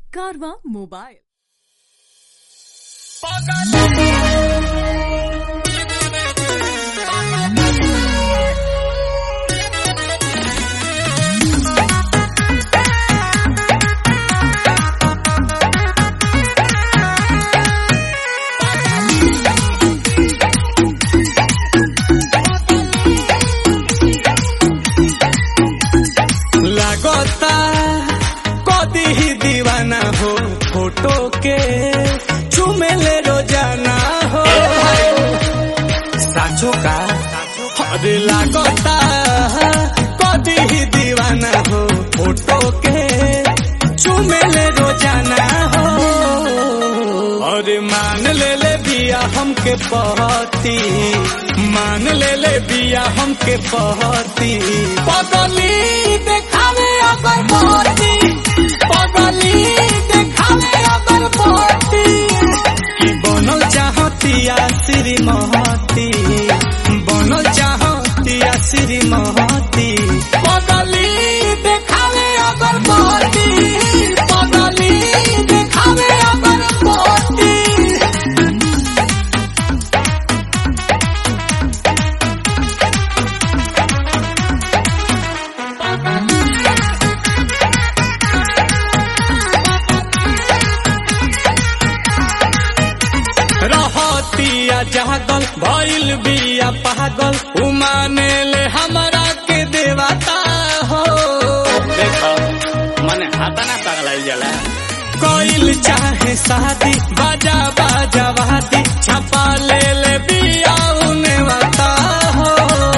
कारवा मोबाइल लागता कदी ही दीवाना हो फोटो के चुमेले रोजाना हो साचो का अरे लागता कदी ही दीवाना हो फोटो के चुमेले रोजाना हो अरे मान ले ले बिया हमके पहती मान ले ले बिया हमके पहती पगली देखावे अगर पहती पगली देखावे अगर पहती कि बनल चाहतिया श्री महती बनल चाहतिया श्री महती पगली देखावे अगर पहती पगली देखावे अगर पहती रहतिया जागल भइल बिया पागल उमाने ले हमरा के देवता हो देखो मने हाथा ना पगलाइल जाला कोइल चाहे शादी बाजा बाजा वादी छपा ले ले बिया उने वाता हो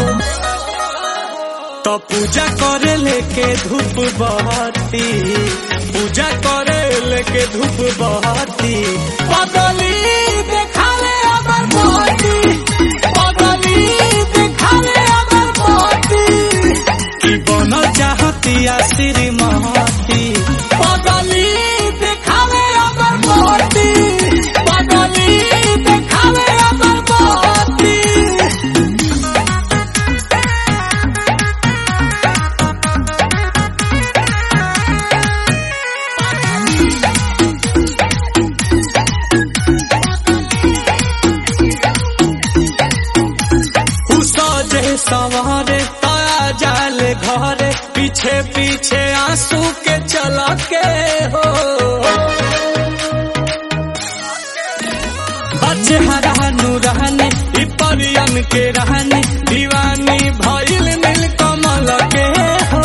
तो पूजा करे लेके धूप बहती पूजा करे लेके धूप बहती पगली देखाले अगर बहती पगली देखाले अगर बहती कि बनल चाहती श्री महती पगली देखाले अगर बहती पगली देखाले अगर बहती सजे सवारे ताया जाले घरे पीछे पीछे आंसू के चला के हो बच्चे हरानु रहने ई परियन के रहने दीवानी भइल नील कमल के हो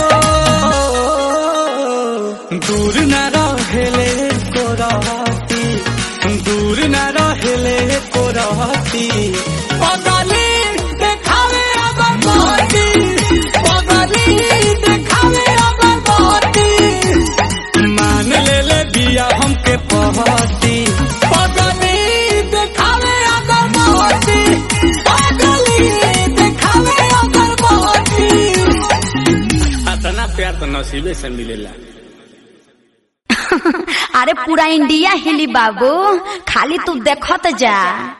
दूर न रहेले को रहती दूर न रहेले को रहती पगली देखावे अगर बहती पगली देखावे अगर बहती मान ले ले बिया हमके पहती पगली देखावे अगर बहती पगली देखावे अगर बहती इतना प्यार तो नसीबे से मिलेला अरे पूरा इंडिया हिली बाबू खाली तू देखत जा